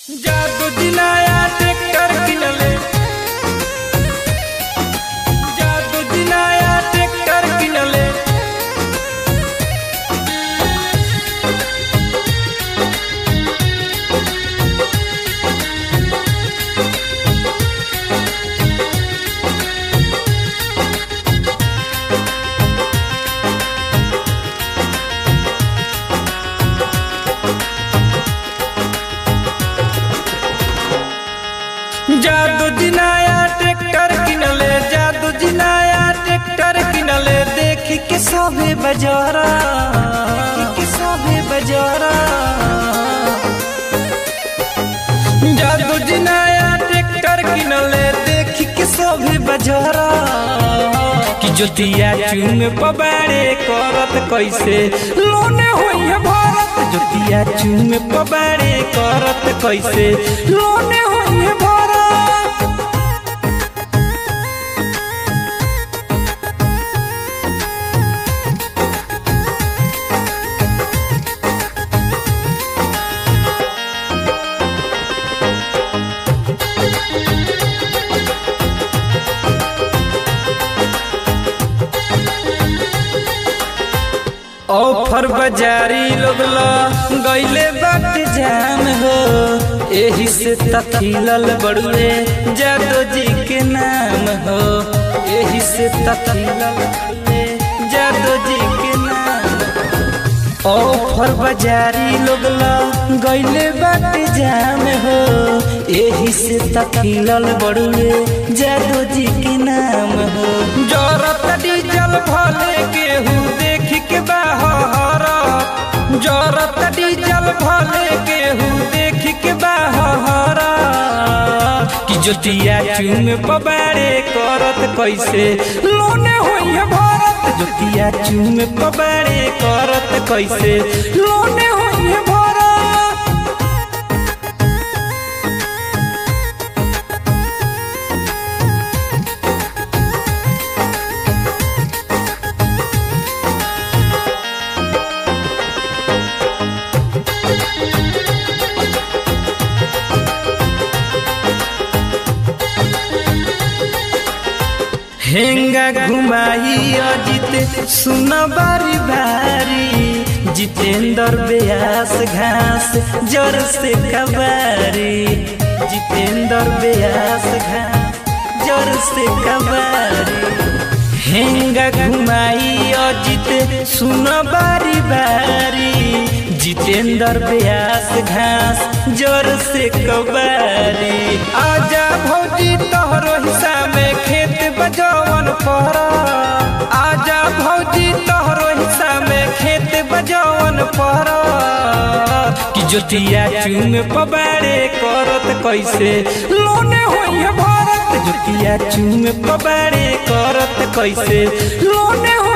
जादू दिनाया ट्रैक्टर किनले जादू दिनाया ट्रैक्टर किनले जादू दिनाया ट्रैक्टर किनले जादू दिनाया ट्रैक्टर किनले देखी के सभे बजारा देखी के सभे बजारा जादू दिनाया ट्रैक्टर किनले देखी के सभे बजारा कि जोतिया चूम पबाड़े करत कैसे लोने होई है भारत जोतिया चूम पबाड़े करत कैसे लोने होई है भारत ऑफर बाजारी लोग गईले बाट जाम हो एही से तखिलल बड़ुए जादो जी के नाम हो एही से तखिलल बड़ुए जादो जी के नाम ऑफर बाजारी लोग गईले बाट जाम हो एही से तखिलल बड़ुए जादो जी के नाम हो जरत डीजल भले केहू देख के बाहर जरत डीजल भले केहू देख के बाहर कि जोतिया चूम पबाड़े करत कैसे लोने होई है भारत जोतिया चूम पबाड़े करत कैसे लोने होई है भारत हेंगा घुमाई अजित सुन बारी बारी जितेंद्र ब्यास घास जर से कबारी जितेंद्र ब्यास घास जर से कबारी हेंगा घुमाई अजित सुन बारी बारी जितेंद्र ब्यास घास जर से कबारी आजा भौजी तोहरो हिस्सा में खेत बजौवन पर आजा भौजी तोहरो हिस्सा में खेत बजौवन पर कि जोतिया चूम पबाड़े करत कैसे लोने होई है भारत जोतिया चूम पबाड़े करत कैसे लोने